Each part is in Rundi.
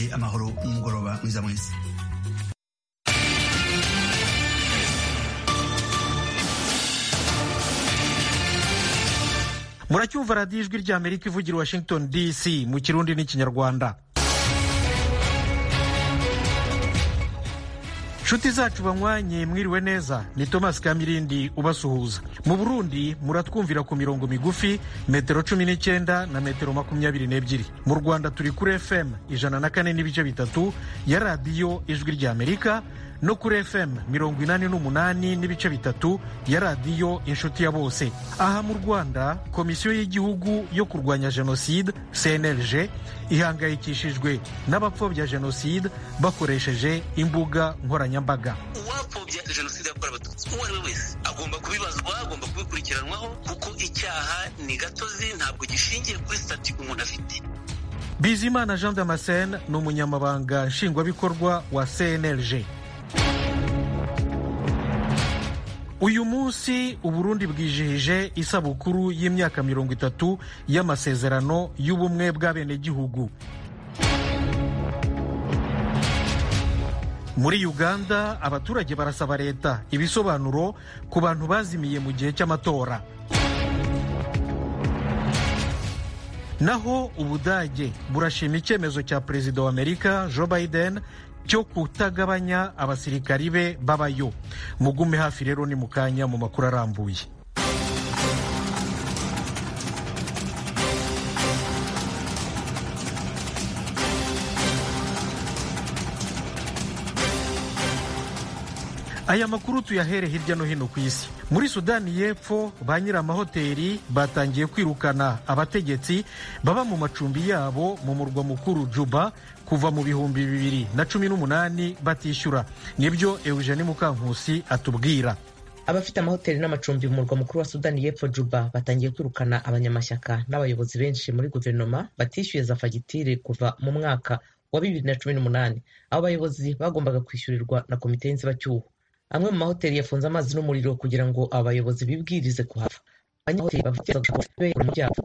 mugire amahoro n'umugoroba mwiza mwese muracyumva radiyo ijwi ry'amerika ivugira washington dc mu kirundi n'ikinyarwanda nshuti zacu banywanye mwiriwe neza ni thomas kamirindi ubasuhuza mu burundi muratwumvira ku mirongo migufi metero cumi n'icyenda na metero makumyabiri n'ebyiri mu rwanda turi kuri fm ijana na kane n'ibice bitatu ya radiyo ijwi ry'amerika no kuri fm mirongo inani n'umunani n'ibice bitatu ya radiyo inshuti ya bose aha mu rwanda komisiyo y'igihugu yo kurwanya jenoside cnlg ihangayikishijwe n'abapfobya jenoside bakoresheje imbuga nkoranyambaga uwapfobya jenoside yakorewe abatutsi uwo ari we wese agomba kubibazwa agomba kubikurikiranwaho kuko icyaha ni gatozi ntabwo gishingiye kuri sitati umuntu afite bizimana jean damascene ni umunyamabanga nshingwabikorwa wa cnlg uyu munsi uburundi bwijihije isabukuru y'imyaka mirongo itatu y'amasezerano y'ubumwe bw'abenegihugu muri uganda abaturage barasaba leta ibisobanuro ku bantu bazimiye mu gihe cy'amatora naho ubudage burashima icyemezo cya perezida wa amerika joe biden cyo kutagabanya abasirikari be babayo mugume hafi rero ni mu kanya mu makuru arambuye aya makuru tuyahere hirya no hino ku isi muri sudani y'epfo ba nyir'amahoteli batangiye kwirukana abategetsi baba mu macumbi yabo mu murwa mukuru juba kuva mu bihumbi bibiri na cumi n'umunani batishyura nibyo eugene mukankusi atubwira abafite amahoteli n'amacumbi mu murwa mukuru wa sudani y'epfo juba batangiye kwirukana abanyamashyaka n'abayobozi benshi muri guverinoma batishyuye za fagitire kuva mu mwaka wa bibiri na cumi n'umunani abo bayobozi bagombaga kwishyurirwa na komite y'inzibacyuho amwe mu mahoteli yafunze amazi n'umuriro kugira ngo aba bayobozi bibwirize kuhava abanyamahoteli bavuga mu byabo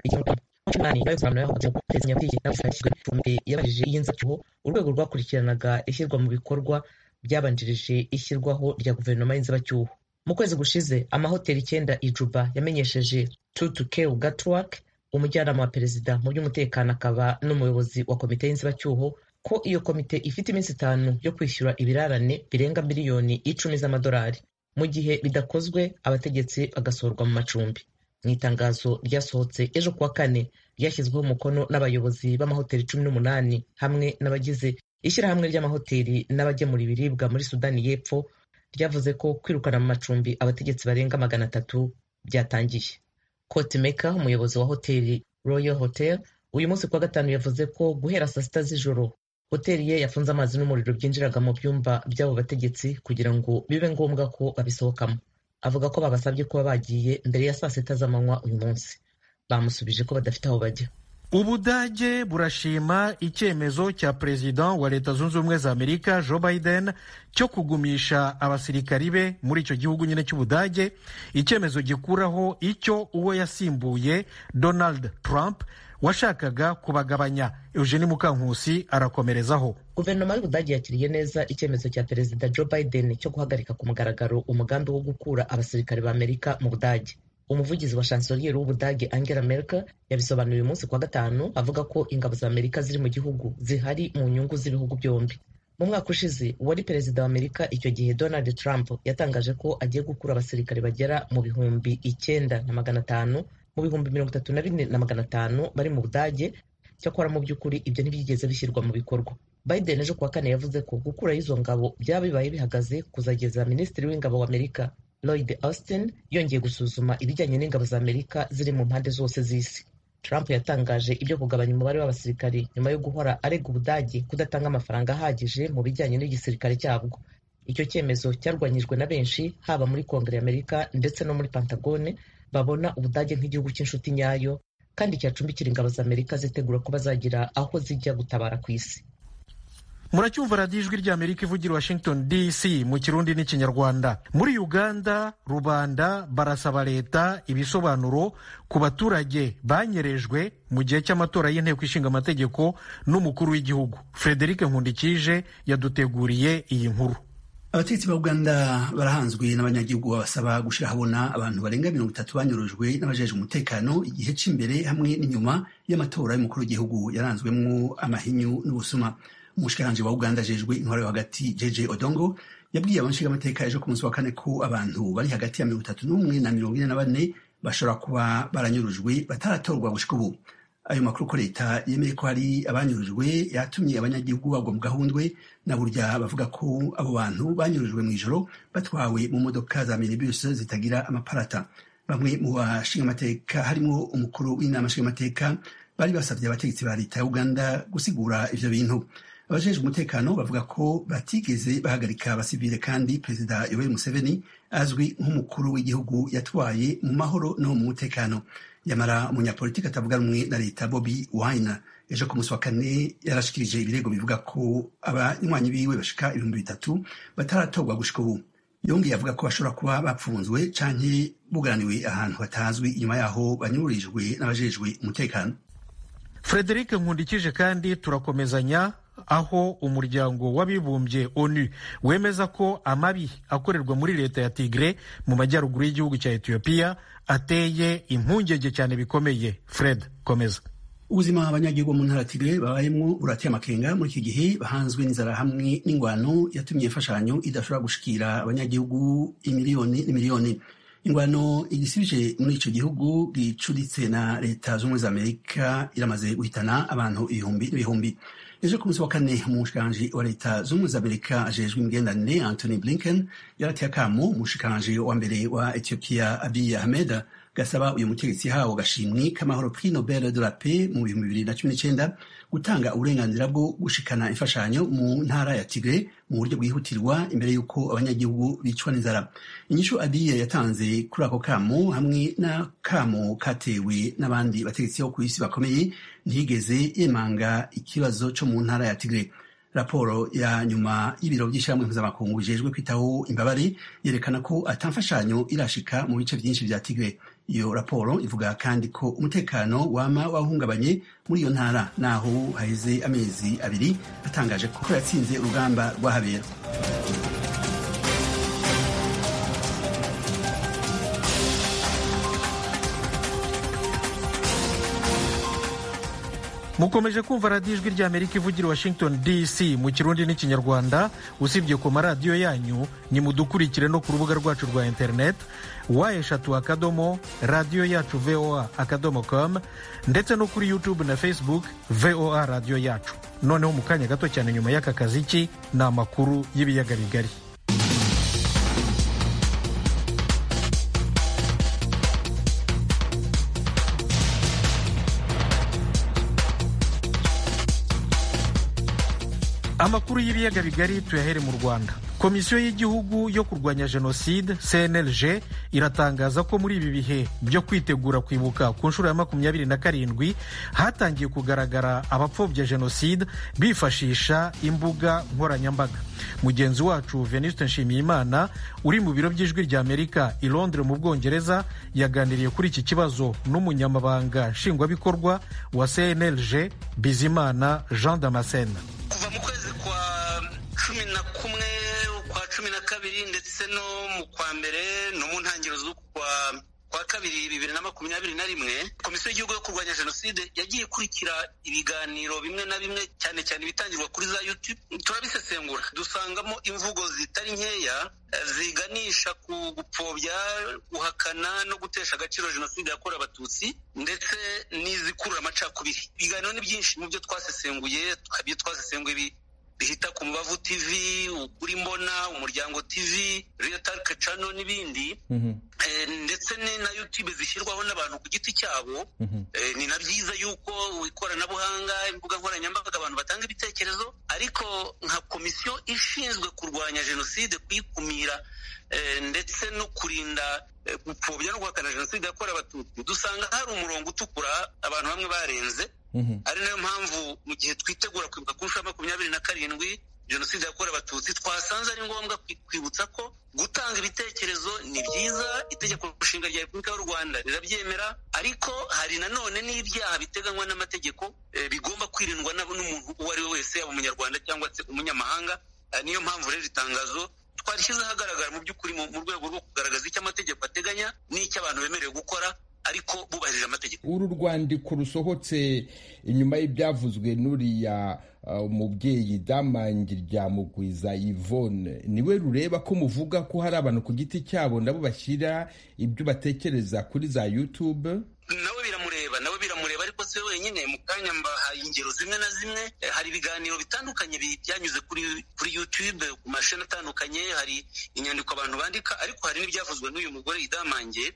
yabajije y'inzacyuho urwego rwakurikiranaga ishyirwa mu bikorwa byabanjirije ishyirwaho rya guverinoma y'inzibacyuho mu kwezi gushize amahoteli icyenda ijuba yamenyesheje tutukew gatwak umujyanama wa perezida mu by'umutekano akaba n'umuyobozi wa komite y'inzibacyuho ko iyo komite ifite iminsi itanu yo kwishyura ibirarane birenga miliyoni icumi z'amadolari mu gihe bidakozwe abategetsi bagasohorwa mu macumbi mu itangazo ryasohotse ejo kuwa kane ryashyizweho umukono n'abayobozi b'amahoteli cumi n'umunani hamwe n'abagize ishyirahamwe ry'amahoteli n'abagemura ibiribwa muri sudani y'epfo ryavuze ko kwirukana mu macumbi abategetsi barenga magana atatu byatangiye kotimeka umuyobozi wa hoteli royal hotel uyu munsi kuwa gatanu yavuze ko guhera saa sita z'ijoro hoteli ye yafunze amazi n'umuriro byinjiraga mu byumba by'abo bategetsi kugira ngo bibe ngombwa ko babisohokamo avuga ko babasabye kuba bagiye mbere ya saa sita z'amanywa uyu munsi bamusubije ko badafite aho bajya ubudage burashima icyemezo cya perezida wa leta zunze ubumwe za amerika joe biden cyo kugumisha abasirikari be muri icyo gihugu nyine cy'ubudage icyemezo gikuraho icyo uwo yasimbuye donald trump washakaga kubagabanya eugene mukankusi arakomerezaho guverinoma y'ubudage yakiriye neza icyemezo cya perezida joe biden cyo guhagarika ku mugaragaro umugambi wo gukura abasirikare ba amerika mu budage umuvugizi wa chancellier w'ubudage angela merkel yabisobanuye uyu munsi kuwa gatanu avuga ko ingabo za amerika ziri mu gihugu zihari mu nyungu z'ibihugu byombi mu mwaka ushize uwari perezida wa amerika icyo gihe donald trump yatangaje ko agiye gukura abasirikare bagera mu bihumbi icyenda na magana atanu mu bihumbi mirongo itatu na bine na magana atanu bari mu budage cyakora mu by'ukuri ibyo ntibyigeze bishyirwa mu bikorwa biden ejo kuwa kane yavuze ko gukuraho izo ngabo byaba bibaye bihagaze kuzageza minisitiri w'ingabo wa amerika lloyd austin yongeye gusuzuma ibijyanye n'ingabo za amerika ziri mu mpande zose z'isi trump yatangaje ibyo kugabanya umubare w'abasirikari nyuma yo guhora arega ubudage kudatanga amafaranga ahagije mu bijyanye n'igisirikare cyabwo icyo cyemezo cyarwanyijwe na benshi haba muri kongere y'amerika ndetse no muri pantagone babona ubudage nk'igihugu cy'inshuti nyayo kandi cyacumbikira ingabo za amerika zitegura ko bazagira aho zijya gutabara ku isi muracyumva radiyo ijwi ry'amerika ivugira washington dc mu kirundi n'ikinyarwanda muri uganda rubanda barasaba leta ibisobanuro ku baturage banyerejwe mu gihe cy'amatora y'inteko ishinga amategeko n'umukuru w'igihugu frederic nkundikije yaduteguriye iyi nkuru abategetsi ba uganda barahanzwe n'abanyagihugu babasaba gushyira habona abantu barenga mirongo itatu banyurujwe n'abajeje umutekano igihe cy'imbere hamwe n'inyuma y'amatora y'umukuru w'igihugu yaranzwemwo amahinyu n'ubusuma umushikiranganji wa uganda ajejwe intwaro yo hagati jeje odongo yabwiye abashingamateka ejo ku munsi wa kane ko abantu bari hagati ya mirongo itatu n'umwe na mirongo ine na bane bashobora kuba baranyurujwe bataratorwa gushika ubu ayo makuru ko leta yemeye ko hari abanyurujwe yatumye abanyagihugu bagwa mu gahundwe na burya bavuga ko abo bantu banyurujwe mu ijoro batwawe mu modoka za minibus zitagira amaparata bamwe mu bashingamateka harimo umukuru w'inama nshingamateka bari basabye abategetsi ba leta ya uganda gusigura ivyo bintu abajejwe umutekano bavuga ko batigeze bahagarika abasivile kandi perezida yoweri museveni azwi nk'umukuru w'igihugu yatwaye mu mahoro no mu mutekano yamara umunyapolitiki atavuga rumwe na leta bobi wine ejo ku munsi wa kane yarashikirije ibirego bivuga ko abanywanyi biwe bashika ibihumbi bitatu bataratorwa gushika ubu yongeye avuga ko bashobora kuba bapfunzwe canke bugaraniwe ahantu hatazwi inyuma yaho banyururijwe n'abajejwe umutekano frederic nkundikije kandi turakomezanya aho umuryango w'abibumbye onu wemeza ko amabi akorerwa muri leta ya tigre mu majyaruguru y'igihugu cya etiyopiya ateye impungenge cyane bikomeye fred komeza ubuzima abanyagihugu mu ntara ya tigre babayemwo burateye amakenga muri iki gihe bahanzwe n'inzara hamwe n'ingwano yatumye imfashanyo idashobora gushikira abanyagihugu imiliyoni n'imiliyoni ingwano igisibije muri ico gihugu gicuritse na leta z'ubumwe za amerika iramaze guhitana abantu ibihumbi n'ibihumbi ejo ku munsi wa kane umushikiranganji wa leta z'ubumwe za amerika ajejwe imigenderanire anthony blinken yarateye akamo umushikiranganji wa mbere wa ethiopia abiy ahmed gasaba uyu mutegetsi yahawe agashimwe k'amahoro prix nobel de la paix mu bihumbi bibiri na cumi n'icenda gutanga uburenganzira bwo gushikana imfashanyo mu ntara ya tigre mu buryo bwihutirwa imbere y'uko abanyagihugu bicwa n'inzara inyishu abiye yatanze kuri ako kamo hamwe n'akamo katewe n'abandi bategetsi bo ku isi bakomeye ntiyigeze yemanga ikibazo co mu ntara ya tigre raporo ya nyuma y'ibiro by'ishyirahamwe mpuzamakungu bijejwe kwitaho imbabare yerekana ko atamfashanyo irashika mu bice byinshi vya tigre iyo raporo ivuga kandi ko umutekano wama wahungabanye muri iyo ntara naho haheze amezi abiri atangaje ko yatsinze urugamba rwahabera mukomeje kumva radiyo ijwi ry'amerika ivugira washington dc mu kirundi n'ikinyarwanda usibye ku maradiyo yanyu nimudukurikire no ku rubuga rwacu rwa internet wa eshatu akadomo radiyo yacu voa akadomo com ndetse no kuri youtube na facebook voa radiyo yacu noneho mu kanya gato cyane nyuma y'aka kaziki ni amakuru y'ibiyaga bigari amakuru y'ibiyaga bigari tuyahere mu rwanda komisiyo y'igihugu yo kurwanya jenoside cnlg iratangaza ko muri ibi bihe byo kwitegura kwibuka ku nshuro ya makumyabiri na karindwi hatangiye kugaragara abapfobya jenoside bifashisha imbuga nkoranyambaga mugenzi wacu venuste nshimiyimana uri mu biro by'ijwi rya amerika i londres mu bwongereza yaganiriye kuri iki kibazo n'umunyamabanga nshingwabikorwa wa cnlg bizimana jean damascene kuva mu kwezi kwa cumi na kumwe kwa cumi na kabiri ndetse no mu kwa mbere no mu ntangiriro z'ukwa kwa kabiri bibiri na makumyabiri na rimwe komisiyo y'igihugu yo kurwanya jenoside yagiye ikurikira ibiganiro bimwe na bimwe cyane cyane ibitangirwa kuri za youtube turabisesengura dusangamo imvugo zitari nkeya ziganisha ku gupfobya guhakana no gutesha agaciro jenoside yakorewe abatutsi ndetse n'izikurura amacakubiri ibiganiro ni byinshi mu byo twasesenguye ibyo twasesenguye bihita ku mubavu tv ukuri mbona umuryango tv reyotarike cano n'ibindi ndetse na youtube zishyirwaho n'abantu ku giti cyabo ni na byiza yuko ikoranabuhanga imbuga nkoranyambaga abantu batanga ibitekerezo ariko nka komisiyo ishinzwe kurwanya jenoside kuyikumira ndetse no kurinda gupfobya no guhakana jenoside yakorewe abatutsi dusanga hari umurongo utukura abantu bamwe barenze ari nayo mpamvu mu gihe twitegura kwibuka ku nshuro makumyabiri na karindwi jenoside yakorewe abatutsi twasanze ari ngombwa kwibutsa ko gutanga ibitekerezo ni byiza itegeko nshinga rya repubulika y'u rwanda rirabyemera ariko hari nanone n'ibyaha biteganywa n'amategeko bigomba kwirindwa n'umuntu uwo ari we wese yaba umunyarwanda cyangwa se umunyamahanga niyo mpamvu rero itangazo twarishyize ahagaragara mu by'ukuri mu rwego rwo kugaragaza icyo amategeko ateganya n'icyo abantu bemerewe gukora ariko bubahirije amategeko uru rwandiko rusohotse inyuma y'ibyavuzwe n'uriya umubyeyi damangi rya mugwiza yvonne niwe rureba ko muvuga ko hari abantu ku giti cyabo nabo bashyira ibyo batekereza kuri za youtube nawe biramureba nawe biramureba ariko si we wenyine mu kanya mbahaye ingero zimwe na zimwe hari ibiganiro bitandukanye byanyuze kuri kuri youtube ku mashini atandukanye hari inyandiko abantu bandika ariko hari n'ibyavuzwe n'uyu mugore idamange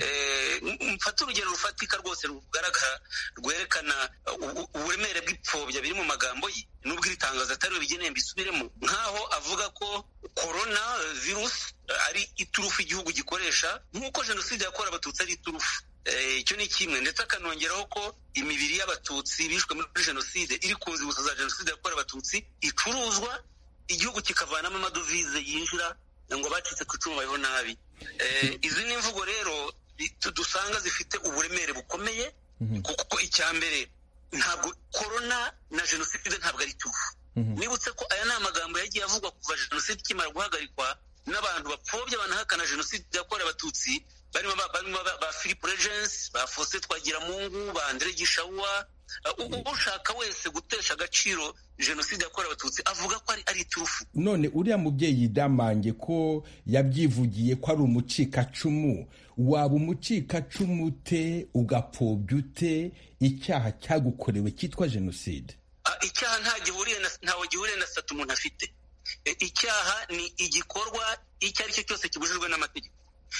mfata urugero rufatika rwose rugaragara rwerekana uburemere bw'ipfobya biri mu magambo ye nubwo iri tangazo atari we bigeneye mbisubiremo nk'aho avuga ko korona virusi ari iturufu igihugu gikoresha nk'uko jenoside yakorewe abatutsi ari iturufu icyo ni kimwe ndetse akanongeraho ko imibiri y'abatutsi bishwe muri jenoside iri ku nzibutso za jenoside yakorewe abatutsi icuruzwa igihugu kikavanamo amadovize yinjira ngo bacitse ku icumu bayeho nabi izi ni imvugo rero dusanga zifite uburemere bukomeye kuko icya mbere ntabwo korona na jenoside ntabwo ari tuvu nibutse ko aya ni amagambo yagiye avugwa kuva jenoside ikimara guhagarikwa n'abantu bapfobya banahakana jenoside yakorewe abatutsi barimo ba philip regensi ba faustin twagiramungu ba andre gishawuwa ushaka wese gutesha agaciro jenoside yakorewe abatutsi avuga ko ari iturufu none uriya mubyeyi damange ko yabyivugiye ko ari umucikacumu waba umucikacumu ute ugapfobya ute icyaha cyagukorewe cyitwa jenoside icyaha ntawe gihuriye na sata umuntu afite icyaha ni igikorwa icyo ari cyo cyose kibujijwe n'amategeko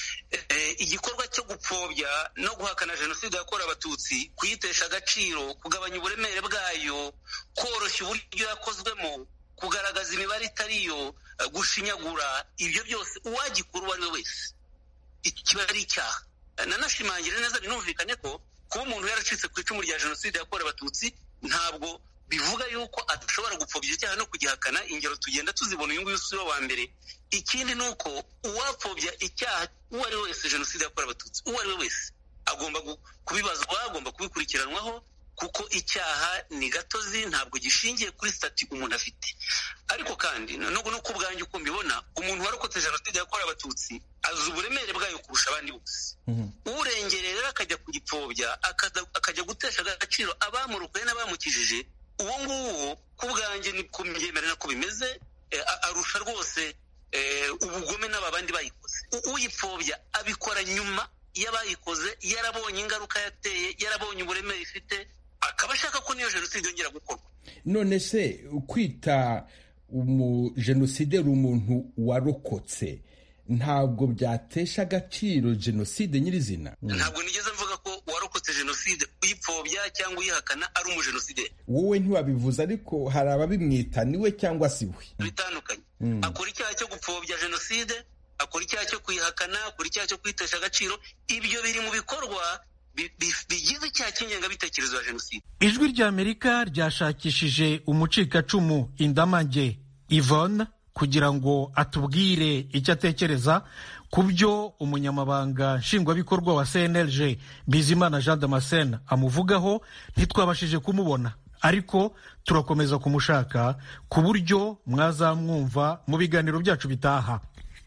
igikorwa cyo gupfobya no guhakana jenoside yakorewe abatutsi kuyitesha agaciro kugabanya uburemere bwayo koroshya uburyo yakozwemo kugaragaza imibare itariyo gushinyagura ibyo byose uwagikora uwo ari we wese kiba ari icyaha nanashimangire neza binumvikane ko kuba umuntu yaracitse ku icumu rya jenoside yakorewe abatutsi ntabwo bivuga yuko adashobora gupfobya icyaha no kugihakana ingero tugenda tuzibona uyu nguyu si we wa mbere ikindi ni uko uwapfobya icyaha uwo ari we wese jenoside yakorewe abatutsi uwo ari we wese agomba kubibazwa agomba kubikurikiranwaho kuko icyaha ni gatozi ntabwo gishingiye kuri sitati umuntu afite ariko kandi no ku bwanjye uko mbibona umuntu warokotse jenoside yakorewe abatutsi azi uburemere bwayo kurusha abandi bose urengereye rero akajya kugipfobya akajya gutesha agaciro abamurokoye n'abamukijije uwo nguwo ku bwanjye ni kumyemerera ko bimeze arusha rwose ubugome n'aba bandi bayikoze uyipfobya abikora nyuma y'abayikoze yarabonye ingaruka yateye yarabonye uburemere ifite akaba ashaka ko niyo jenoside yongera gukorwa none se kwita umujenosideri umuntu warokotse ntabwo byatesha agaciro jenoside nyirizina ntabwo nigeze mvuga ko uwarokotse jenoside uyipfobya cyangwa uyihakana ari umujenosideri wowe ntiwabivuze ariko hari ababimwita niwe cyangwa si we bitandukanye akora icyaha cyo gupfobya jenoside akora icyaha cyo kuyihakana akora icyaha cyo kwitesha agaciro ibyo biri mu bikorwa bigize icyaha cy'ingengabitekerezo ya jenoside ijwi ry'amerika ryashakishije umucikacumu indamange yvonne kugira ngo atubwire icyo atekereza ku byo umunyamabanga nshingwabikorwa wa cnlg bizimana jean damascene amuvugaho ntitwabashije kumubona ariko turakomeza kumushaka ku buryo mwazamwumva mu biganiro byacu bitaha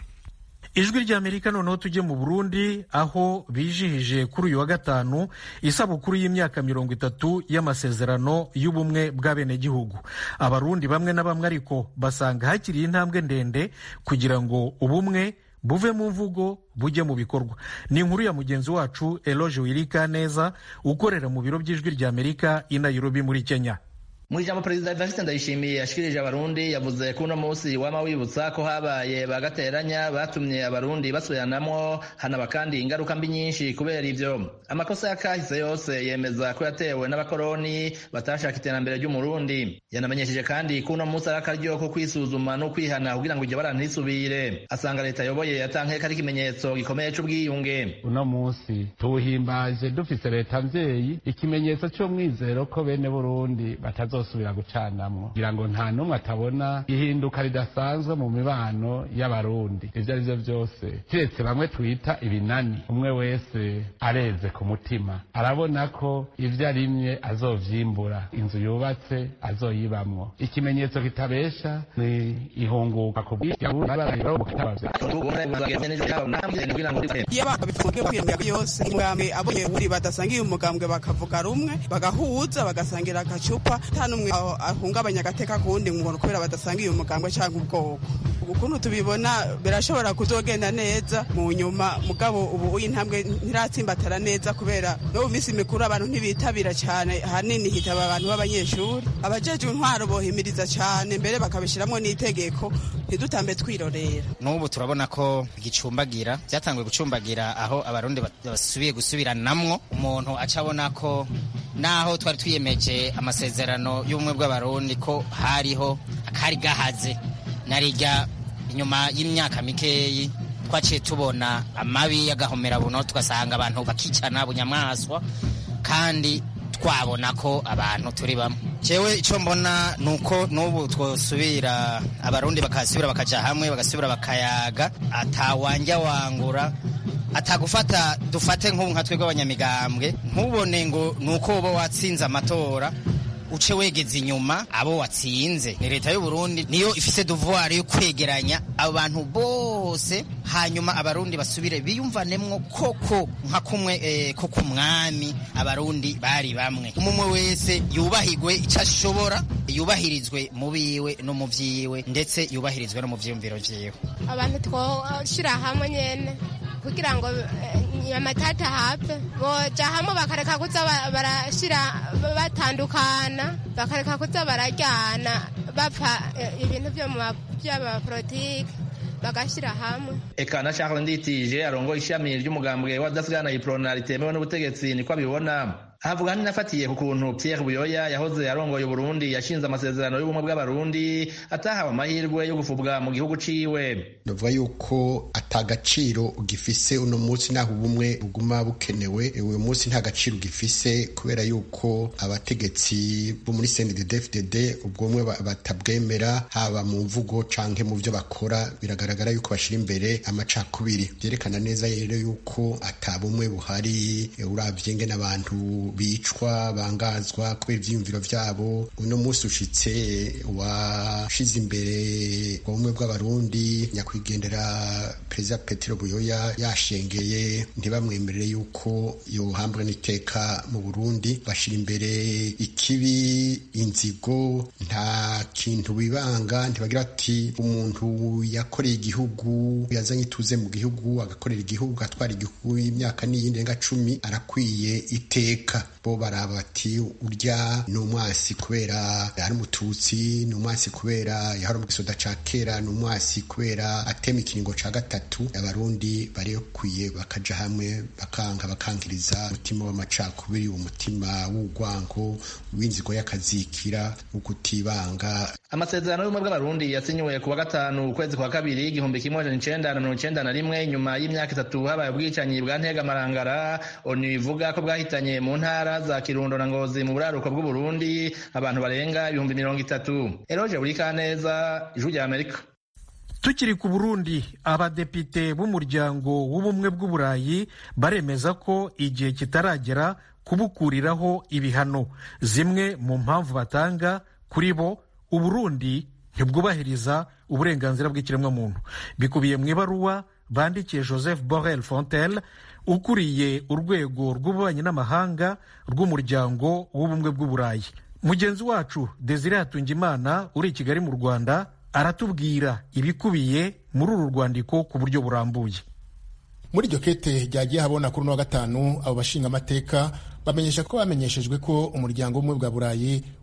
ijwi ry'amerika noneho tujye mu burundi aho bijihije kuri uyu wa gatanu isabukuru y'imyaka mirongo itatu y'amasezerano y'ubumwe bw'abenegihugu abarundi bamwe na bamwe ariko basanga hakiri intambwe ndende kugira ngo ubumwe buve mu mvugo bujye mu bikorwa ni inkuru ya mugenzi wacu eloge wirika neza ukorera mu biro by'ijwi ry'amerika i nairobi muri kenya mu ijambo perezida evariste ndayishimiye yashikirije abarundi yavuze ko uno munsi wama wibutsa ko habaye bagateranya batumye abarundi basubiranamwo hanaba kandi ingaruka mbi nyinshi kubera ivyo amakosa ya kahise yose yemeza ko yatewe n'abakoroni batashaka iterambere ry'umurundi yanamenyesheje kandi ko uno munsi ari akaryo ko kwisuzuma no kwihana kugira ngo iryo bara ntisubire asanga leta yoboye yatankeka ari ikimenyetso gikomeye c'ubwiyunge uno munsi tuwuhimbaje dufise leta mvyeyi ikimenyetso c'umwizero ko bene burundi batazosubira gucanamwo kugira ngo nta n'umwe atabona ihinduka ridasanzwe mu mibano y'abarundi ivyo ari vyo vyose kiretse bamwe twita ibinani umwe wese areze ku mutima arabona ko ivyo arimye azovyimbura inzu yubatse azoyibamwo ikimenyetso kitabesha ni ihunguka ku iyo babifunge kwiyemera yose umugambwe abonye buri badasangiye umugambwe bakavuga rumwe bagahuza bagasangira agacupa nta n'umwe ahungabanya agateka kuwundi ngo kubera badasangiye umugambwe cyangwa ubwoko ukuntu tubibona birashobora kuzogenda neza mu nyuma mugabo ubu intambwe ntiratsimbatara neza kubera no mu minsi mikuru abantu ntibitabira cyane hanini hitaba abantu b'abanyeshuri abajejwe intwaro bohimiriza cyane mbere bakabishyiramo n'itegeko ntidutambe twirorera n'ubu turabona ko gicumbagira byatanguye gucumbagira aho abarundi basubiye gusubiranamwo umuntu aca abona ko naho twari twiyemeje amasezerano y'ubumwe bw'abarundi ko hariho akari gahaze narijya inyuma y'imyaka mikeyi twaciye tubona amabi y'agahomera buno tugasanga abantu bakicana bunyamaswa kandi twabona ko abantu turi bamwe jewe icyo mbona ni uko n'ubu twosubira abarundi bakasubira bakaja hamwe bagasubira bakayaga atawanja wangura atagufata dufate nk'ubu nka twebwe abanyamigambwe ntubone ngo ni uko uba watsinze amatora uce wegeze inyuma abo watsinze ni leta y'u Burundi niyo ifise devoir yo kwegeranya abantu bose hanyuma abarundi basubire biyumvanemwo koko nka kumwe eh, ko kumwami abarundi bari bamwe umumwe wese yubahigwe icyo ashobora yubahirizwe mu biwe no mu vyiwe ndetse yubahirizwe no mu vyiyumviro vyiwe abantu twoshira hamwe nyene kugira ngo amatata hapfe boja hamwe bakareka kuza barashira batandukana bakareka kuza barajyana bapfa ibintu by'abapolitike bagashyira hamwe eka na Charles Nditije arongoye ishami ry'umugambwe wa dasigana iprona ritemewe n'ubutegetsi niko abibona havuga nafatiye ku kuntu Pierre Buyoya yahoze arongoye Burundi yashinze amasezerano y'ubumwe bw'abarundi atahawe amahirwe yo gufubwa mu gihugu ciwe ndavuga yuko atagaciro ugifise uno munsi naho ubumwe buguma bukenewe uyu munsi nta gaciro ugifise kubera yuko abategetsi bo muri CNDD-FDD ubwo bumwe batabwemera haba mu mvugo canke mu vyo bakora biragaragara yuko bashira imbere amacakubiri vyerekana neza rero yuko atabumwe buhari uravye ngene abantu bicwa bangazwa kubera ivyiyumviro vyabo uno munsi ushitse washize imbere ubumwe bw'abarundi nyakwigendera perezida petero buyoya yashengeye ntibamwemerere yuko yohambwa n'iteka mu burundi bashira imbere ikibi inzigo nta kintu bibanga ntibagira ati umuntu yakoreye igihugu yazanye ituze mu gihugu agakorera igihugu agatwara igihugu y'imyaka n'iyindi renga cumi arakwiye iteka bo baraba bati urya ni umwasi kubera ari umututsi ni umwasi kubera yahora mu gisoda ca kera ni umwasi kubera atema ikiringo ca gatatu abarundi bari bakwiye bakaja hamwe bakanga bakankiriza umutima w'amacakubiri umutima w'urwango w'inzigo y'akazikira ukutibanga amasezerano y'ubumwe bw'abarundi yasinyiwe ku wa gatanu ukwezi kwa kabiri igihumbi kimwe amajana icenda na mirongo icenda na rimwe nyuma y'imyaka itatu habaye ubwicanyi bwa ntegamarangara onu ivuga ko bwahitanye mu ntara za kirundo na ngozi mu buraruko bw'uburundi abantu barenga ibihumbi mirongo itatu eroje buri kaneza ijwi rya amerika tukiri ku burundi abadepite b'umuryango w'ubumwe bw'uburayi baremeza ko igihe kitaragera kubukuriraho ibihano zimwe mu mpamvu batanga kuri bo uburundi ntibwubahiriza uburenganzira bw'ikiremwamuntu bikubiye mu ibaruwa bandikiye joseph borel fontel ukuriye urwego rw'ububanyi n'amahanga rw'umuryango w'ubumwe bw'uburayi mugenzi wacu desire hatungimana uri i kigali mu rwanda aratubwira ibikubiye muri uru rwandiko ku buryo burambuye muri iryo kete ryagiye habona kuri uno wa gatanu abo bashinga amateka bamenyesha ko bamenyeshejwe ko umuryango w'ubumwe bwa burayi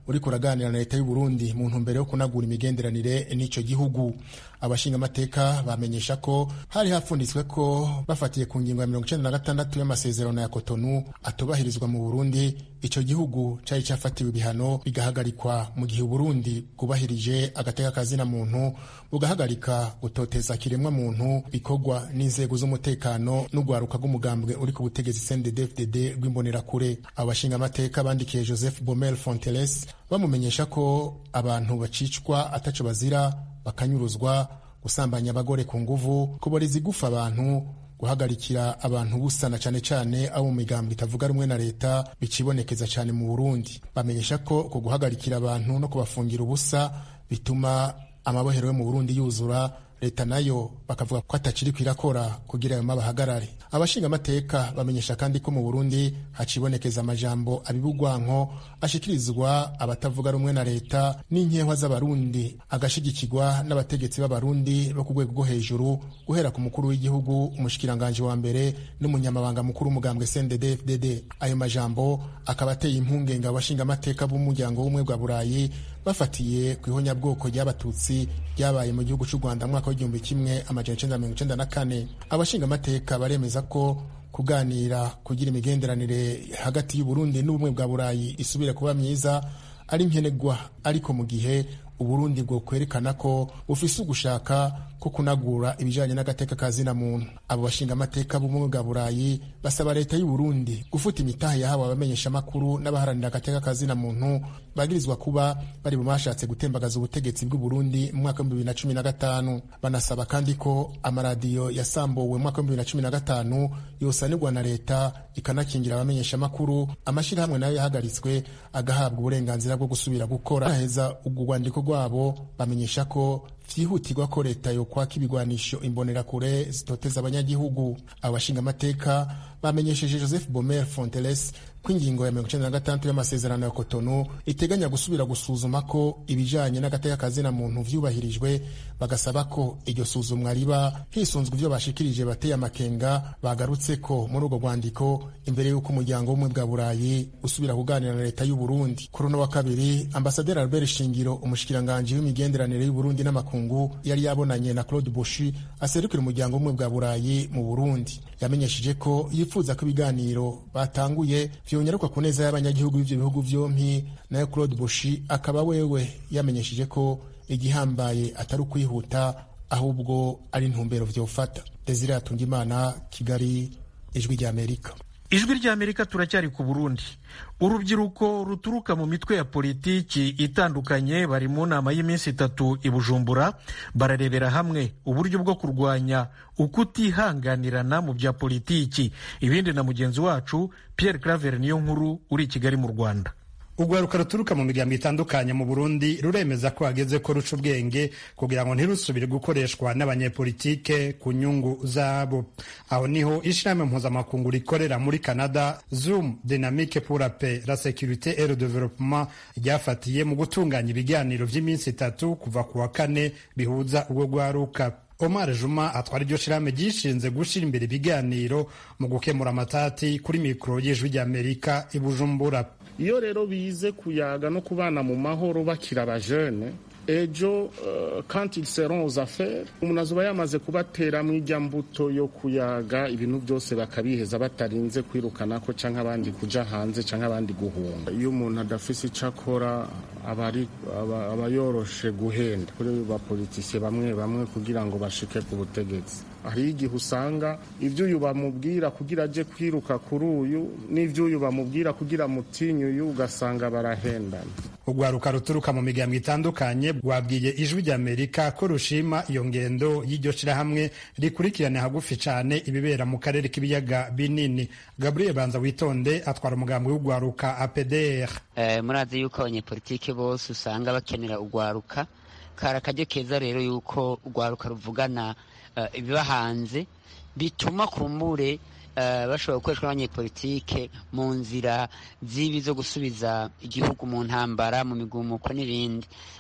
uriko uraganira na leta y'u Burundi mu ntumbero yo kunagura imigenderanire n'ico gihugu abashingamateka bamenyesha ko hari hapfunditswe ko bafatiye ku ngingo ya mirongo icenda na gatandatu y'amasezerano ya Cotonou atubahirizwa mu Burundi ico gihugu cari cafatiwe ibihano bigahagarikwa mu gihe Burundi bwubahirije agateka kazina muntu bugahagarika gutoteza kiremwa muntu bikorwa n'inzego z'umutekano n'ugwaruka rw'umugambwe uri ku butegetsi CNDD-FDD rw'imbonerakure abashingamateka bandikiye Joseph Bomel Fonteles bamumenyesha ko abantu bacicwa ataco bazira bakanyuruzwa gusambanya abagore ku nguvu kuboreza igufa abantu guhagarikira abantu busana cyane cyane abo mu migambo itavuga rumwe na leta bicibonekeza cyane mu Burundi bamenyesha ko uko guhagarikira abantu no kubafungira ubusa bituma amabohero yo mu Burundi yuzura leta nayo bakavuga ko atakiri kwirakora kugira ayo mabahagarare abashingamateka bamenyesha kandi ko mu Burundi hacibonekeza amajambo abibugwanko ashikirizwa abatavuga rumwe na leta n'inkehwa z'abarundi agashigikirwa n'abategetsi b'abarundi bo ku rwego rwo hejuru guhera ku mukuru w'igihugu umushikiranganje wa mbere n'umunyamabanga mukuru w'umugambwe CNDD-FDD ayo majambo akaba ateye impungenge abashingamateka b'umuryango w'ubumwe bwa burayi bafatiye ku ihonyabwoko ry'abatutsi ryabaye mu gihugu cy'u rwanda mu mwaka w'igihumbi kimwe amajana icenda mirongo icenda na kane abashingamateka baremeza ko kuganira kugira imigenderanire hagati y'uburundi n'ubumwe bwa burayi isubire kuba myiza ari nkenerwa ariko mu gihe uburundi bwo kwerekana ko bufise ugushaka ko kunagura ibijanye n'agateka ka zina muntu abo bashingamateka b'ubumwe bwa burayi basaba leta y'uburundi gufuta imitahe yahawe abamenyeshamakuru n'abaharanira agateka ka zina muntu bagirizwa kuba bari mu bashatse gutembagaza ubutegetsi bw'uburundi mu mwaka w'ibihumbi bibiri na cumi na gatanu banasaba kandi ko amaradiyo yasambuwe mu mwaka w'ibihumbi bibiri na cumi na gatanu yosanirwa na leta ikanakingira abamenyeshamakuru amashyirahamwe nayo yahagaritswe agahabwa uburenganzira bwo gusubira gukora baheza ubwo rwandiko rwabo bamenyesha ko vyihutirwa ko leta yokwaka ibigwanisho imbonerakure zitoteza abanyagihugu abashingamateka bamenyesheje joseph bomer fonteles ko ingingo ya mirongo icenda na gatandatu y'amasezerano ya kotono iteganya gusubira gusuzuma ko ibijanye n'agateka kazina muntu vyubahirijwe bagasaba ko iryo suzumwa riba hisunzwe ivyo bashikirije bateye amakenga bagarutse ko muri urwo rwandiko imbere y'uko umuryango w'ubumwe bwa burayi usubira kuganira na leta y'u Burundi kuri uno wa kabiri ambasaderi albert shingiro umushikiranganji w'imigenderanire y'u Burundi n'amakungu yari yabonanye na claude boshi aserukira umuryango w'ubumwe bwa burayi mu burundi yamenyesheje ko yifuza ko ibiganiro batanguye vyonyaruka ku neza y'abanyagihugu b'ivyo bihugu vyompi nayo claude boshi akaba wewe yamenyesheje ko igihambaye atari ukwihuta ahubwo ari intumbero vyofata desire atungimana kigali ijwi ry'amerika ijwi ry'amerika turacyari ku burundi urubyiruko ruturuka mu mitwe ya politiki itandukanye bari mu nama y'iminsi itatu i bujumbura bararebera hamwe uburyo bwo kurwanya ukutihanganirana mu bya politiki ibindi na mugenzi wacu pierre claver niyo nkuru uri i kigali mu rwanda urwaruka ruturuka mu miryango itandukanye mu burundi ruremeza ko hageze ko ruca ubwenge kugira ngo ntirusubire gukoreshwa n'abanyepolitike ku nyungu zabo aho niho ishirahamwe mpuzamakungu rikorera muri canada zoom dynamique pour la paix la sécurité et le développement ryafatiye mu gutunganya ibiganiro vy'iminsi itatu kuva ku wa kane bihuza urwo rwaruka Omar Juma atwara iryo shirahamwe ryishinze gushira imbere ibiganiro mu gukemura amatati kuri mikoro y'ijwi ry'Amerika i Bujumbura iyo rero bize kuyaga no kubana mu mahoro bakira abajene ejo uh, quand ils seront aux affaires umuntu azoba yamaze kubateramwo ijya mbuto yo kuyaga ibintu byose bakabiheza batarinze kwirukanako canke abandi kuja hanze canke abandi guhunga iyo umuntu adafise ico akora aba aba yoroshe guhenda kuri bapolitisiye bamwe bamwe kugira ngo bashike ku butegetsi hari igihe usanga ibyo uyu bamubwira kugira aje kwiruka kuri uyu n'ibyo uyu bamubwira kugira mutinye uyu ugasanga barahendana urwaruka ruturuka mu miryango itandukanye rwabwiye ijwi ry'amerika ko rushima iyo ngendo y'iryo shirahamwe rikurikirane hagufi cyane ibibera mu karere k'ibiyaga binini gabriel banza witonde atwara umugambi w'urwaruka apdr eh, murazi yuko abanyepolitike bose usanga bakenera urwaruka kari akaryo keza rero yuko urwaruka ruvugana ibiba hanze bituma kumbure bashobora gukoreshwa n'abanyepolitike mu nzira z'ibi zo gusubiza igihugu mu ntambara mu migumuko n'ibindi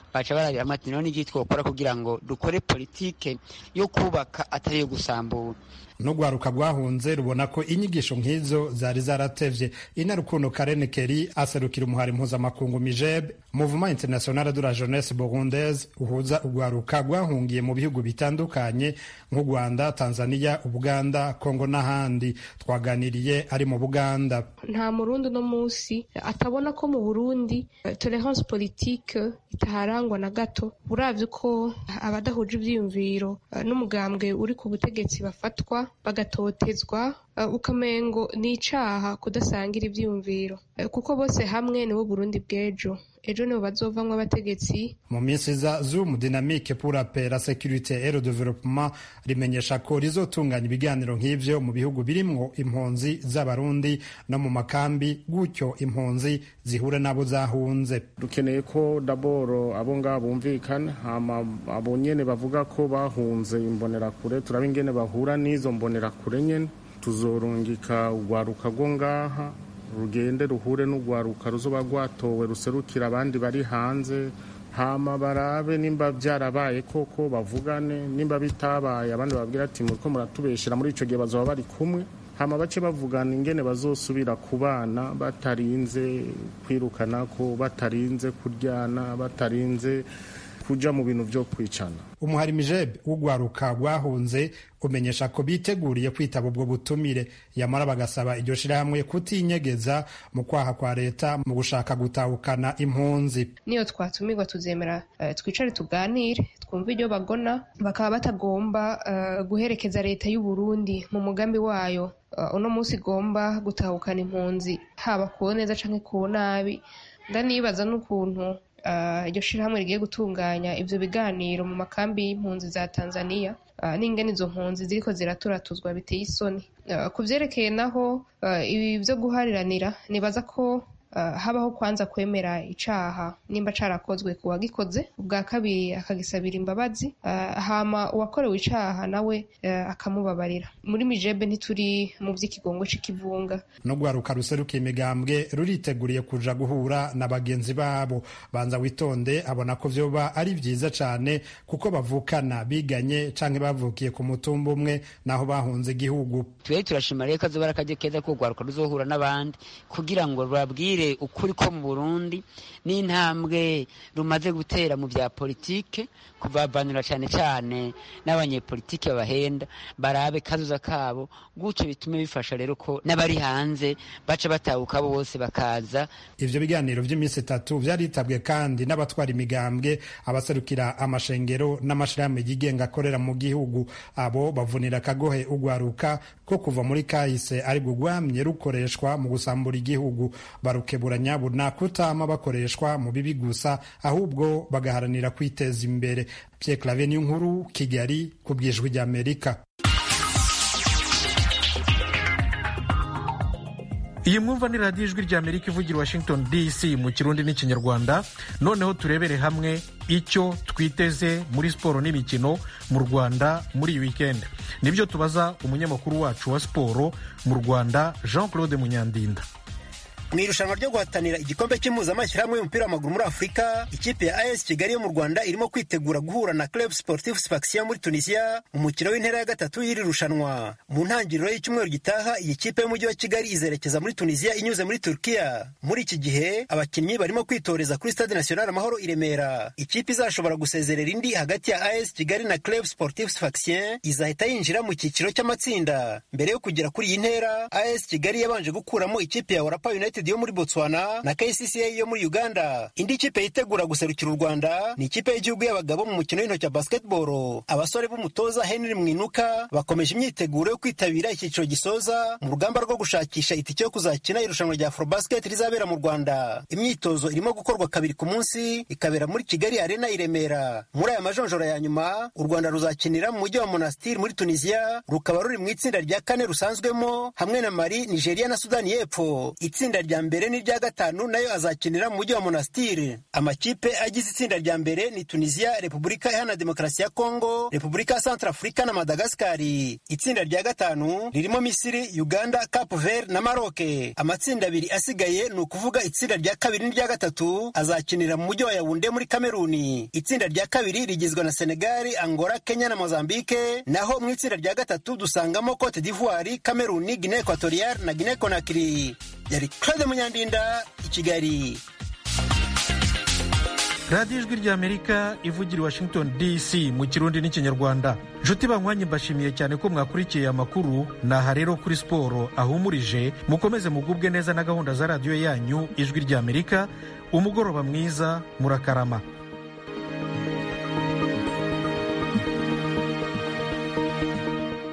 baca barabiramo ati none iki twokora kugira ngo dukore politike yo kubaka atari iyo gusambura n'urwaruka rwahunze rubona ko inyigisho nk'izo zari zaratevye inarukundo karen keri aserukira umuhari mpuzamakungu mijeb mouvement international de la jeunesse burundaise uhuza urwaruka rwahungiye mu bihugu bitandukanye nk'u rwanda tanzania ubuganda kongo n'ahandi twaganiriye ari mu buganda nta murundi uno munsi atabona ko mu burundi tolerance politique itaharangwa na gato uravye uko abadahuje ivyiyumviro n'umugambwe uri ku butegetsi bafatwa bagatotezwa ukamengo ni icaha kudasangira ivyiyumviro kuko bose hamwe nibo burundi bw'ejo ejo nibo bazovamwo abategetsi mu minsi iza zoom dynamique pour la paix la sécurité et le développement rimenyesha ko rizotunganya ibiganiro nk'ivyo mu bihugu birimwo impunzi z'abarundi no mu makambi gutyo impunzi zihure n'abo zahunze dukeneye ko daboro abo ngabo bumvikana hama abo nyene bavuga ko bahunze imbonerakure turaba ingene bahura n'izo mbonerakure nyene tuzorungika urwaruka rwo ngaha rugende ruhure n'urwaruka ruzoba rwatowe ruserukira abandi bari hanze hama barabe nimba byarabaye koko bavugane nimba bitabaye abandi babwira ati muriko muratubeshera muri ico gihe bazoba bari kumwe hama bace bavugana ingene bazosubira kubana batarinze kwirukanako batarinze kuryana batarinze kuja mu bintu vyo kwicana umuhari mijeb w'urwaruka rwahunze umenyesha ko biteguriye kwitaba ubwo butumire yamara bagasaba iryo shirahamwe kutinyegeza mu kwaha kwa leta mu gushaka gutahukana impunzi niyo twatumirwa tuzemera uh, twicare tuganire twumve iryo bagona bakaba batagomba uh, guherekeza leta y'u Burundi mu mugambi wayo uh, uno munsi igomba gutahukana impunzi haba ku neza canke ku nabi ndanibaza n'ukuntu iryo shirahamwe rigiye gutunganya ivyo biganiro mu makambi y'impunzi za Tanzania n'ingene izo mpunzi ziriko ziraturatuzwa biteye isoni ku vyerekeye naho ibi vyo guhariranira nibaza ko habaho kwanza kwemera icaha nimba carakozwe ku wagikoze ubwa kabiri akagisabira imbabazi hama uwakorewe icaha nawe akamubabarira muri mijebe ntituri mu vy'ikigongo c'ikivunga n'urwaruka ruserukiye imigambwe ruriteguriye kuja guhura na bagenzi babo banza witonde abona ko vyoba ari vyiza cane kuko bavukana biganye canke bavukiye ku mutumba umwe naho bahunze igihugu twebwe turashima rero kazoba ari akaryo keza ko urwaruka ruzohura n'abandi kugira ngo rubabwire ukuri ko mu burundi n'intambwe rumaze gutera mu bya politike kuvavanura cyane cyane n'abanyepolitike babahenda barabe kazuza kabo gutyo bitume bifasha rero ko n'abari hanze baca batahuka bose bakaza ivyo biganiro vy'iminsi itatu vyaritabwe kandi n'abatwara imigambwe abaserukira amashengero n'amashirahamwe yigenga akorera mu gihugu abo bavunira akagohe ugwaruka ko kuva muri kahise ari rwamye rukoreshwa mu gusambura igihugu barukebura nyabuna kutama bakoreshwa mu bibi gusa ahubwo bagaharanira kwiteza imbere Pierre Claver nkuru Kigali ku bwijwi ry'Amerika iyi mwumva ni radiyo ijwi ry'amerika ivugira washington dc mu kirundi n'ikinyarwanda noneho turebere hamwe icyo twiteze muri siporo n'imikino mu rwanda muri iyi wikendi nibyo tubaza umunyamakuru wacu wa siporo mu rwanda jean claude munyandinda mu irushanwa ryo guhatanira igikombe cy'impuzamashyirahamwe y'umupira w'amaguru muri afurika ikipe ya as kigali yo mu rwanda irimo kwitegura guhura na club sportif sfaxien muri tunisia mu mukino w'intera ya gatatu y'iri rushanwa mu ntangiriro y'icyumweru gitaha iyi kipe y'umujyi wa kigali izerekeza muri tunisia inyuze muri turkiya muri iki gihe abakinnyi barimo kwitoreza kuri stade national amahoro i remera ikipe izashobora gusezerera indi hagati ya as kigali na club sportif sfaxien izahita yinjira mu cyiciro cy'amatsinda mbere yo kugera kuri iyi ntera as kigali yabanje gukuramo ikipe ya warapa united yo muri botswana na kcca yo muri uganda indi kipe yitegura guserukira u rwanda ni ikipe y'igihugu y'abagabo mu mukino w'intoki wa basketball abasore b'umutoza henry mwinuka bakomeje imyiteguro yo kwitabira icyiciro gisoza mu rugamba rwo gushakisha itike yo kuzakina irushanwa rya afrobasket rizabera mu rwanda imyitozo irimo gukorwa kabiri ku munsi ikabera muri kigali arena i remera muri aya majonjora ya nyuma u rwanda ruzakinira mu mujyi wa monastir muri tunisia rukaba ruri mu itsinda rya kane rusanzwemo hamwe na mali nigeria na sudani y'epfo itsinda rya mbere n'irya gatanu nayo azakinira mu mujyi wa monastire amakipe agize itsinda rya mbere ni tunisia repubulika iharanira demokarasi ya kongo repubulika ya centrafurika na madagasikari itsinda rya gatanu ririmo misiri uganda cap vert na maroke amatsinda abiri asigaye ni ukuvuga itsinda rya kabiri n'irya gatatu azakinira mu mujyi wa yawunde muri kameruni itsinda rya kabiri rigizwe na senegali angola kenya na mozambique naho mu itsinda rya gatatu dusangamo cote d'ivoire kameruni guinea equatoriale na guinea conakry yari claude munyandinda i kigali radiyo ijwi ry'amerika ivugira i washington dc mu kirundi n'ikinyarwanda nshuti banywanye mbashimiye cyane ko mwakurikiye amakuru naha rero kuri siporo ahumurije mukomeze mugubwe neza na gahunda za radiyo yanyu ijwi ry'amerika umugoroba mwiza murakarama